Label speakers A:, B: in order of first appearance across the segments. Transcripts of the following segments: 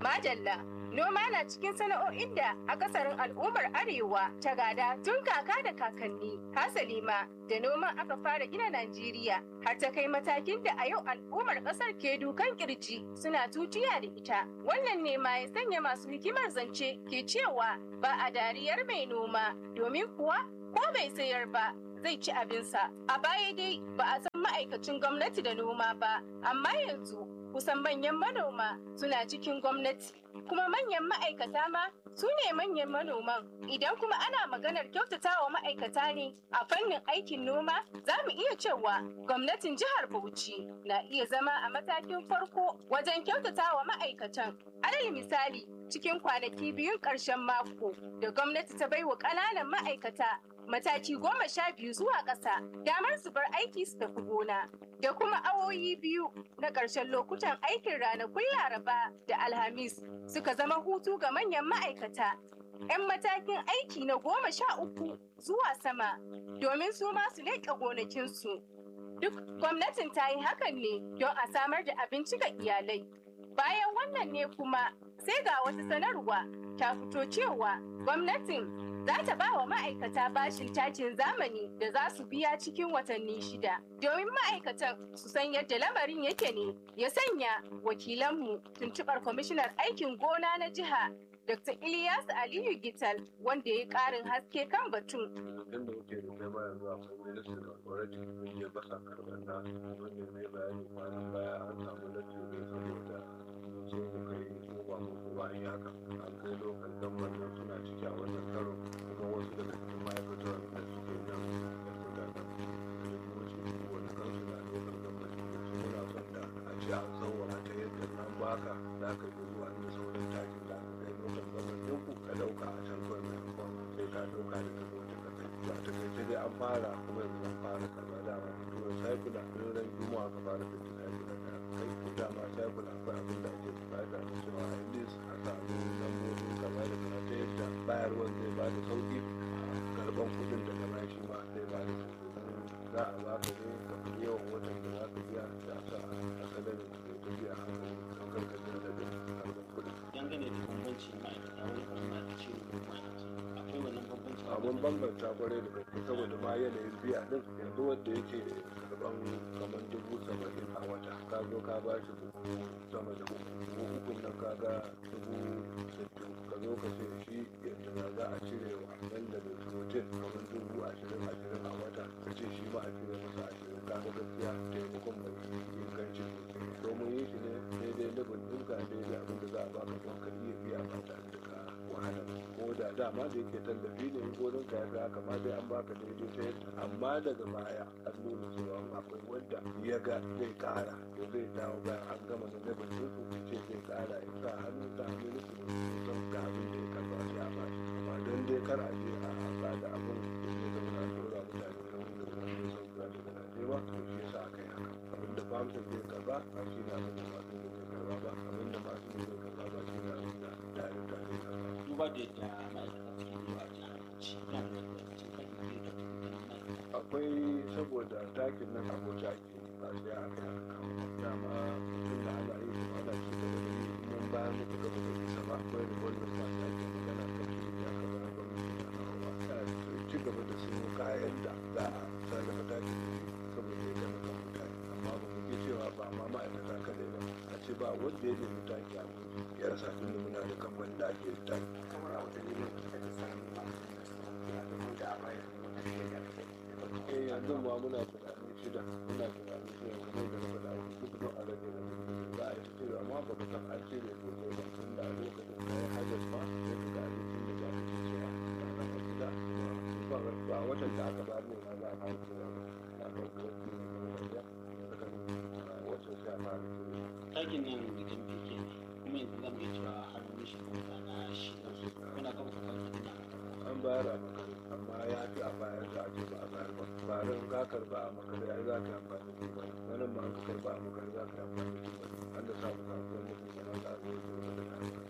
A: Madalla, noma na cikin sana'o'in da akasarin al'ummar Arewa ta gada tun kaka da kakanni. Hasali ma da noman aka fara gina Najeriya har ta kai matakin da a yau al'ummar ƙasar ke dukan kirji suna tutiya da ita. Wannan ne ma ya sanya masu hikimar zance ke cewa ba a dariyar mai noma domin kuwa ko bai sayar ba zai ci abinsa. A baya dai ba a san ma'aikacin gwamnati da noma ba, amma yanzu kusan manyan manoma suna cikin gwamnati kuma manyan ma'aikata ma su ne manyan manoman idan kuma ana maganar kyautata wa ma'aikata ne a fannin aikin noma za mu iya cewa gwamnatin jihar bauchi na iya zama a matakin farko wajen kyautata wa ma'aikatan alal misali cikin kwanaki biyun ƙarshen mako da gwamnati ta baiwa ƙananan ma'aikata mataki goma sha biyu zuwa ƙasa damar su bar aiki su tafi gona da kuma awoyi biyu na ƙarshen lokutan aikin ranakun laraba da alhamis suka zama hutu ga manyan ma'aikata 'yan matakin aiki na goma sha uku zuwa sama domin su ma su leƙa gonakinsu duk gwamnatin ta yi hakan ne don a samar da abinci ga iyalai bayan wannan ne kuma sai ga wata sanarwa ta fito cewa gwamnatin za ta ba wa ma'aikata bashin takin zamani da za su biya cikin watanni shida domin ma'aikatan su san yadda lamarin yake ne ya sanya wakilanmu tuntuɓar kwamishinar aikin gona na jiha dr ilyas aliyu gital wanda ya yi ƙarin haske kan batun
B: Idan da wuce da kai baya zuwa akwai ministry of already mun je basa karɓar na wanda mai bayani kwanan baya an samu latti ne saboda so mu kai ko ba mu ko ba yi haka an kai lokal gamban suna ciki a wannan karo kuma wasu daga cikin ma'aikatan da suke nan da suka nan da wuce wani kansu na lokal gamban su muna son da a ce an sauwara ta yadda nan baka za ka yi zuwa inda sauran takin da aka kai lokal gamban ɗinku ka ɗauka a can kawai maimakon sai ka ɗauka da ka zo ta kasai ba ta kai dai an fara kuma yanzu an fara karɓa dama kuma saikula ɗin ran juma'a ka fara fitin saikula da kai ko dama saikula akwai abin da ake bukata da cewa a yi a samu lambobin kaza da kaza ta yadda bayarwar zai ba da sauƙi karɓan kuɗin daga baya shi ma zai ba da sauƙi za a ba ka ne ka fi yawan watan da za ka biya da sa a salarin da ya biya a hankali don karkashin da zai karɓan kuɗin.
C: dangane da bambancin ma'aikata wani kuma ma'aikaci da kuma ma'aikaci akwai wannan bambancin
B: abun bambanta kwarai da gaske saboda ma yanayin biya din yanzu wanda yake karban kamar dubu saba'in a wata ka zo ka ba shi dubu sama da uku uku nan ka ga dubu sittin ka zo ka ce shi yadda za a cire wa nan da mai protein kamar dubu ashirin ashirin a wata ka ce shi ma a cire masa ashirin ka ga gaskiya taimakon mai inganci sosai domin yi shi ne daidai level ɗinka daidai abin da za a baka don ka iya biya ba tare da ka wahala ko da dama da yake tallafi ne gonin ka ya ga haka ma dai an baka daidai ta yadda amma daga baya an nuna cewa akwai wanda ya ga zai kara to zai dawo bayan an gama da level din su ce zai kara ya sa hannu sa hannu ne su san ga abin da ya karba sai a bashi amma don dai kar a je a ba da abin da ya zama na dora mutane na wanda wani ya san kura daga Najeriya to shi yasa aka yi haka abin da famsa zai karba ba shi ne abin da masu ne zai karba ba abin da masu ne zai karba ba shi ne abin da tare da zai karba
C: duba da yadda ma'aikata suke zuwa a jihar Bauchi na da lokacin karfe biyu da kuma ma'aikata
B: akwai saboda takin nan abuja ake ba sai aka yi haka dama tun da ana yi kuma ana ci gaba da yi mun bayan muka gaba da isa ba akwai revolver ba ta ake magana kan shi da aka bayar gwamnati da nawa ta ci gaba da siyo kayan da za a sarrafa takin da shi saboda ya gama kan mutane amma ba mu ji cewa ba ma ma'aikata kadai ba a ce ba wanda ya nemi taki a gudu ya rasa tun da muna da kamfanin da ake taki
D: kamar a watanni ne da ta samu masu da domin da a bayar da wata shaida da
B: eh yanzu ma muna tunanin shida muna tunanin shida kuma da na faɗa duk don a rage na za a yi ta cire amma ba ka san an cire gobe ba tun da a lokacin da ya hajjar ma sai ka ga abincin da za ka ci cewa ba na a gida ba ba watan da aka ba ne ma za a fara cire ba a kan kofi ne kuma da ya saka watan sai a fara cire
C: takin nan gidan fike ne kuma yanzu zamu iya cewa har wani shekara na shida kuna gaba da kwanci ina
B: an bayar a makare amma ya fi a bayar da ake ba a bayar ba barin ka karba a makare ai za ka yi amfani da ba wannan ma an ka karba a makare za ka yi amfani da ba an da samu kasuwan da kuma na za a zo da wata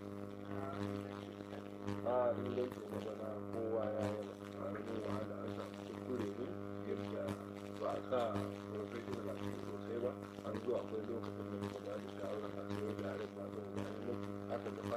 B: da a inganci na bana kowa ya yi a rikin wahala an samu kuskure ne yadda ba a sa professional a cikin sosai ba an zo akwai lokacin da muka ba da shawarar a sayo da harin ba zan zai aka da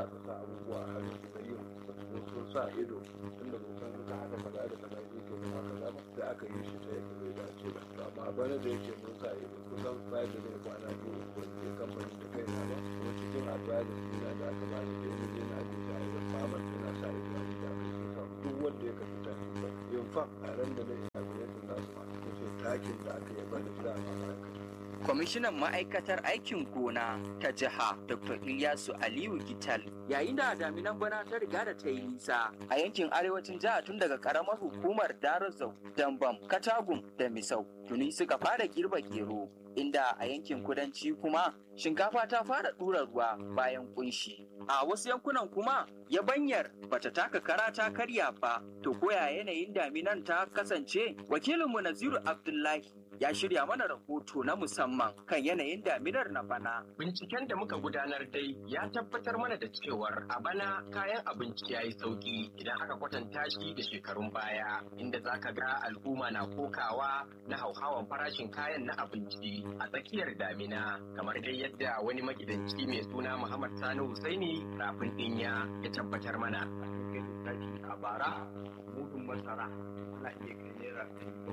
B: ka sa abubuwa a hannun su na yin ba su zo sun sa ido tunda ba san ka haka kaza da kaza ne ke zama kaza ba sai aka yi shi ta yadda bai dace ba to amma bana da yake mun sa ido kusan bayan da zai kwana biyu ko ke kamfanin da kai na ba kuma cikin advisor dina da aka ba da yana je na ajiye a yanzu mamar tana sa ido a da aka yi sa duk wanda ya kasu ta ba in fa a ran da na isa gwamnatin nasu ma ce takin da aka yi bani da ma ma'aikata
E: kwamishinan ma'aikatar aikin gona ta jiha dr ilyasu aliyu gital yayin da daminan bana ta riga da ta yi nisa a yankin arewacin jiha tun daga karamar hukumar darazau dambam katagum da misau tuni suka fara girba gero inda a yankin kudanci kuma shinkafa ta fara ɗura ruwa bayan kunshi a wasu yankunan kuma yabanyar bata taka kara ta karya ba to koya yanayin daminan ta kasance wakilinmu naziru abdullahi ya shirya mana rahoto na musamman kan yanayin daminar na bana.
F: Binciken da muka gudanar dai ya tabbatar mana da cewar a bana kayan abinci ya yi sauki idan aka kwatanta shi da shekarun baya inda za ka ga al'umma na kokawa na hauhawan farashin kayan na abinci a tsakiyar damina kamar dai yadda wani magidanci mai suna Muhammad Sani Husaini rafin dinya ya tabbatar mana.
D: A bara mudun masara ana iya kai naira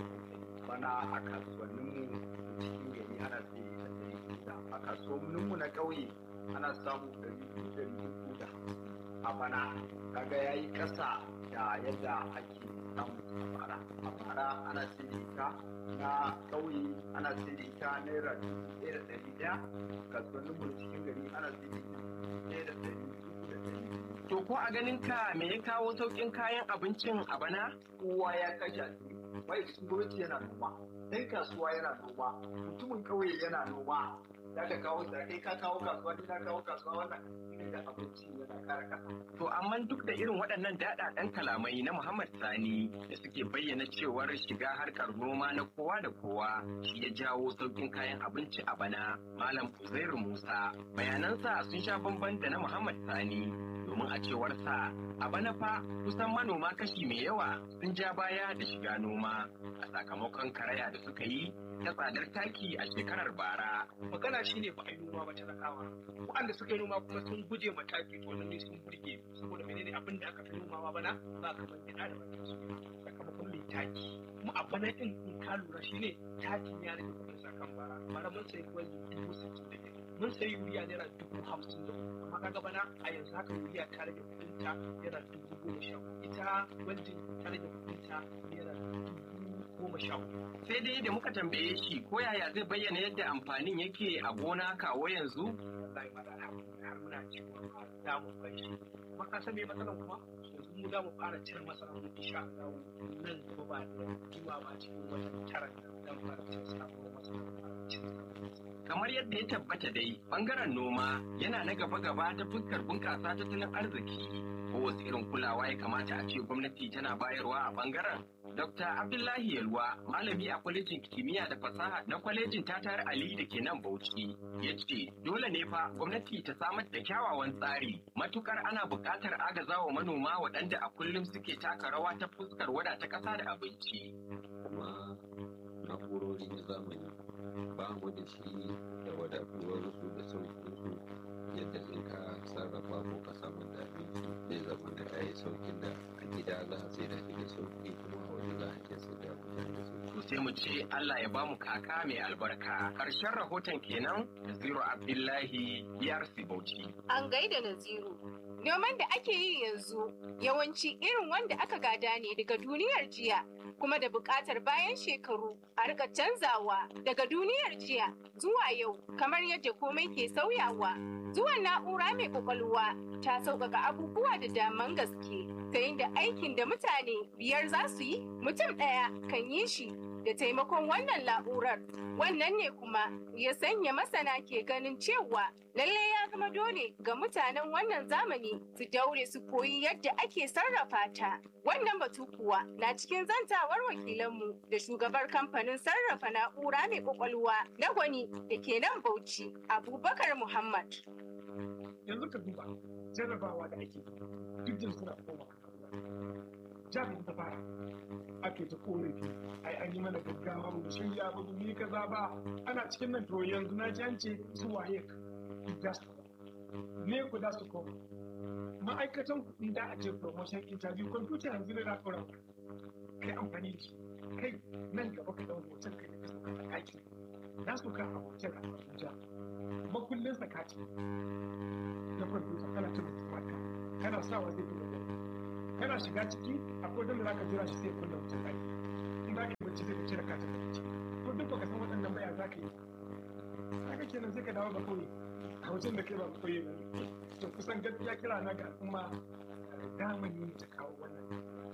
D: bana a kasuwanninmu cikin gari ana sai da ɗari da a kasuwanninmu na ƙauye ana samu ɗari biyu ɗari uku da a bana kaga ya yi ƙasa da yadda ake samu a bara a bara ana sai da ita na ƙauye ana sai da ita naira dubu ɗaya da ɗari ɗaya kasuwanninmu na cikin gari ana sai da ita ɗaya da ɗari uku da ɗari
F: To ko a ganin ka me ya kawo sauƙin kayan abincin a bana?
D: kowa ya kashe wai gwamnati yana noma ɗan kasuwa yana noma mutumin ƙauye yana noma za ka kawo da kai ka kawo kasuwa ni na kawo kasuwa wannan irin da abinci yana kara kasa
F: To amma duk da irin waɗannan daɗaɗɗen kalamai na Muhammad Sani da suke bayyana cewar shiga harkar noma na kowa da kowa shi ya jawo sauƙin kayan abinci a bana. Malam Uzairu Musa bayanansa sun sha bamban da na Muhammad Sani domin a cewar sa a bana fa kusan manoma kashi mai yawa sun ja baya da shiga noma a sakamakon karaya da suka yi ta tsadar taki a shekarar bara.
C: magana shine ba a yi noma ba talakawa waɗanda suka yi noma kuma sun guje ma taki to lalle sun burge saboda menene abin da aka fi nomawa bana ba kamar gida da wani su sakamakon mai taki kuma a bana din in ka lura shine takin ya rage kuɗin sakan bara bara mun sayi gwani dubu sittin da biyar mun sayi yuriya naira dubu hamsin da uku amma kaga bana a yanzu haka yuriya ta rage kuɗin ta naira dubu goma sha uku ita gwajin ta rage kuɗin ta naira dubu goma sha uku
F: Sai dai da muka tambaye shi ko yaya zai bayyana yadda amfanin yake a gona kawo yanzu
C: wallahi ma da alhamdulillah har muna cewa za mu bai shi kuma ka san me matsalan kuma yanzu mu za mu fara cire masara mu insha Allah nan gaba ba da juma ba cikin watan tara dan fara cire sabuwar masara mu fara cire
F: kamar yadda ya tabbata dai bangaren noma yana na gaba-gaba ta fuskar bunƙasa tattalin arziki ko wasu irin kulawa ya kamata a ce gwamnati tana bayarwa a bangaren Dr. Abdullahi Yalwa, malami a kwalejin kimiyya da fasaha na kwalejin Tatar Ali da ke nan Bauchi, ya ce dole ne fa gwamnati ta samar da kyawawan tsari matukar ana buƙatar agazawa manoma waɗanda a kullum suke taka rawa ta fuskar wadata ƙasa da abinci.
G: kuma na'urori na zamani ba mu da shi da wadatuwarsu da sauƙinsu yadda in ka sarrafa ko ka samar da abinci zai zama da ya yi sauƙin da a gida za a sai da shi da sauƙi kuma a waje za a iya sai da mutane da sauƙi.
F: To sai mu ce Allah ya bamu kaka mai albarka. Ƙarshen rahoton kenan Zero Abdullahi BRC Bauchi.
A: An gaida Naziru. Noman da ake yi yanzu yawanci irin wanda aka gada ne daga duniyar jiya kuma da buƙatar bayan shekaru a rika canzawa daga duniyar jiya zuwa yau kamar yadda komai ke sauyawa. Zuwan na'ura mai kwakwalwa ta sauƙaƙa abubuwa da daman gaske ta da aikin da mutane biyar za su yi mutum ɗaya kan yi shi da taimakon wannan na'urar. Wannan ne kuma ya sanya masana ke ganin cewa lalle ya zama dole ga mutanen wannan zamani su daure su koyi yadda ake sarrafa ta. Wannan batu kuwa na cikin zantawar wakilanmu da shugabar kamfanin sarrafa na'ura mai kwakwalwa na gwani da ke nan Bauchi, Abubakar Muhammad.
C: yanzu ka duba jarrabawa da ake duk da suna koma jami'in ta fara ake ta korafi ai an yi mana gaggawa mu shirya ba mu yi kaza ba ana cikin nan to yanzu na ji an ce su waye duk za su ne ku da su koma ma'aikatan kuɗi da a ce promotion interview kwamfuta yanzu ne na ɗora kai amfani da shi kai nan gaba ka ɗau hoton kai da sauka a ɗaki na su ka a hotel a Abuja makullin sakati na kwamfuta kana cin mata kana sawa zai fi gaba kana shiga ciki akwai wanda za ka jira shi sai kunna wutar ɗaki in za ka yi bacci sai ka cire katin bacci to duk baka san waɗannan baya za ka yi haka kenan sai ka dawo ga kauye a wajen da kai ba kauye ba ne to kusan gaskiya kira na ga al'umma zamani ne ta kawo wannan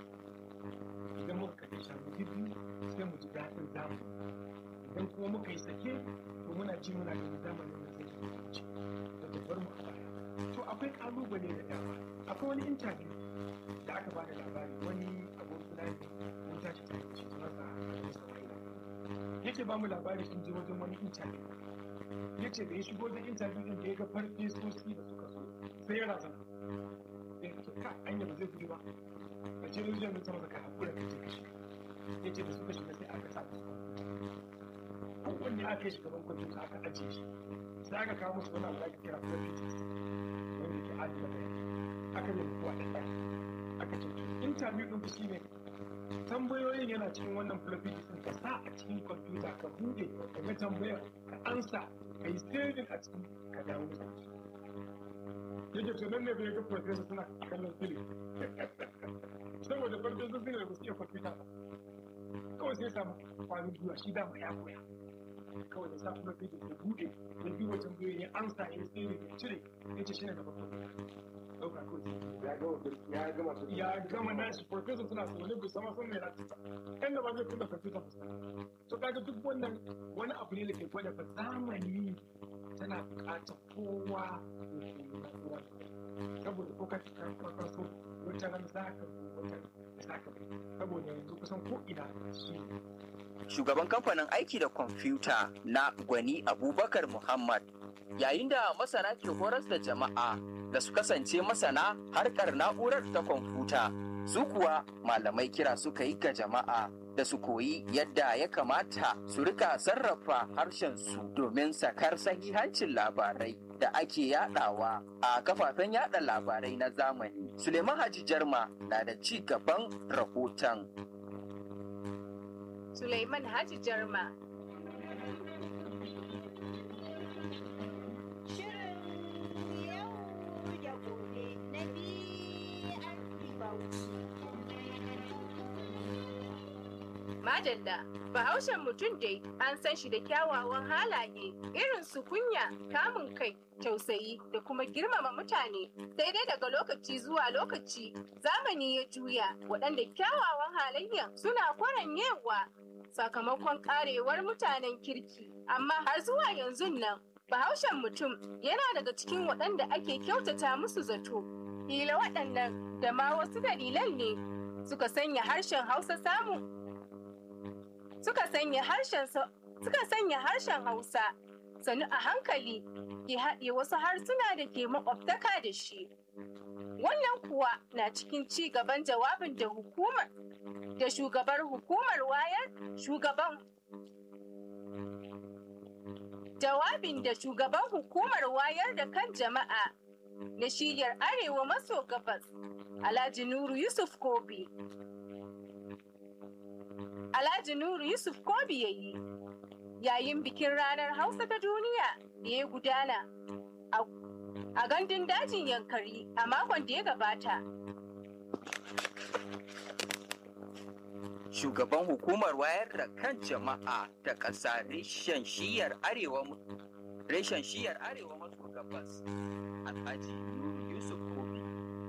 C: idan muka kaɗe shanu biyu sai mu ji daɗin zamani idan kuma muka yi sake to muna ji muna ganin zamanin nan zai wuce da ta bar mu a baya to akwai ƙalubale da dama akwai wani interview da aka bada labari wani abokina ne mun tashi tare da shi sunansa Adamu Sama'ila yake ba mu labari sun je wajen wani interview ya ce da ya shigo da interview din da ya ga farfesosi da suka so sai ya razana ya ce ka anya ba zai gudu ba a ce rijiyar da sama ka hakura ka ce ka shiga ya ce da suka shiga sai aka sa su kowanne aka yi shugaban kwamfuta aka ajiye shi sai aka kawo musu wani abu da ake kira prefix wanda ke adana bayani aka yi kowa da ɗaya aka ce interview ɗin ku shine tambayoyin yana cikin wannan floppy disk ka sa a cikin kwamfuta ka buɗe ka ga tambayar ka ansa ka yi saving a cikin ka dawo da shi yake to nan ne bai ga professor suna kallon film saboda farkon sun da ba su iya kwamfuta ba kawai sai samu kwanin gwiwa shi dama ya koya kawai da sa floppy disk ya buɗe ya bi wajen tambayoyin ya ansa ya yi saving ya cire ya ce shi ne gaba ɗauka kawai
B: ya gama su
C: ya gama nashi professor suna saurare bai sama san mai ratisa kan da ba zai kunna computer ba to kaga duk wannan wani abu ne da ke gwada fa zamani tana buƙatar kowa ya koyi na'ura saboda ko ka ka so wata ran za ka wata za ka saboda yanzu kusan ko ina shi
E: Shugaban kamfanin aiki da kwamfuta na Gwani Abubakar Muhammad yayin da masana ke horas da jama'a da su kasance masana harkar na'urar ta kwamfuta su kuwa malamai kira suka yi ga jama'a da su koyi yadda ya kamata su rika sarrafa harshen su domin sakar sahihancin labarai da ake yadawa a kafafen yada labarai na zamani suleiman haji jarma na da ci gaban rahoton
A: Suleiman Haji Jarma
H: Shirin yau da gobe na BRC Bauchi.
A: Madalla, Bahaushen mutum dai an san shi da kyawawan halaye irin su kunya, kamun kai, tausayi da kuma girmama mutane. Sai dai daga lokaci zuwa lokaci zamani ya juya waɗanda kyawawan halayyan suna kwaranyewa sakamakon karewar mutanen kirki. Amma har zuwa yanzu nan, Bahaushen mutum yana daga cikin waɗanda ake kyautata musu zato. Hila waɗannan da ma wasu dalilan ne suka sanya harshen Hausa samu suka sanya harshen sa- suka sanya harshen Hausa sanu a hankali ke haɗe wasu harsuna da ke makwabtaka da shi. Wannan kuwa na cikin ci gaban jawabin da hukumar da shugabar hukumar wayar shugaban jawabin da shugaban hukumar wayar da kan jama'a na shiyar arewa maso gabas Alhaji Nuru Yusuf Kobi Alhaji Nuru Yusuf Kobi ya yi yayin bikin ranar Hausa ta duniya da ya gudana a- a gandun dajin Yankari a makon da ya gabata.
E: shugaban hukumar wayar da kan jama'a ta ƙasa reshen shiyar arewa reshen shiyar arewa maso gabas alhaji Nuru yusuf kobi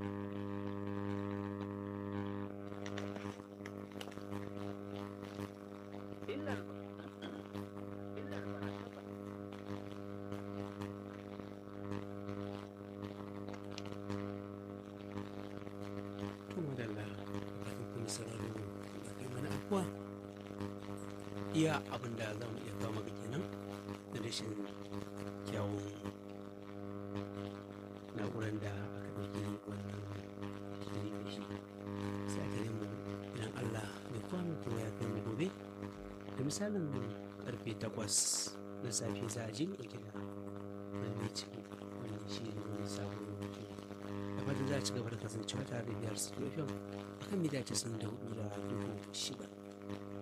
E: illar illar ba
I: kuma da la kafin kuma sauraro da kai mana afuwa iya abin da za mu iya kawo maka kenan da rashin kyawun na'urar da aka ɗauki wannan shiri da shi sai aka nemo idan allah mai kwano kuma ya kai mu gobe da misalin karfe takwas na safe za a je mu ɗauke da wani ciki wannan shi ne wani a ci gaba da kasancewa tare da biyar su fm akan mita 94 da dubu shida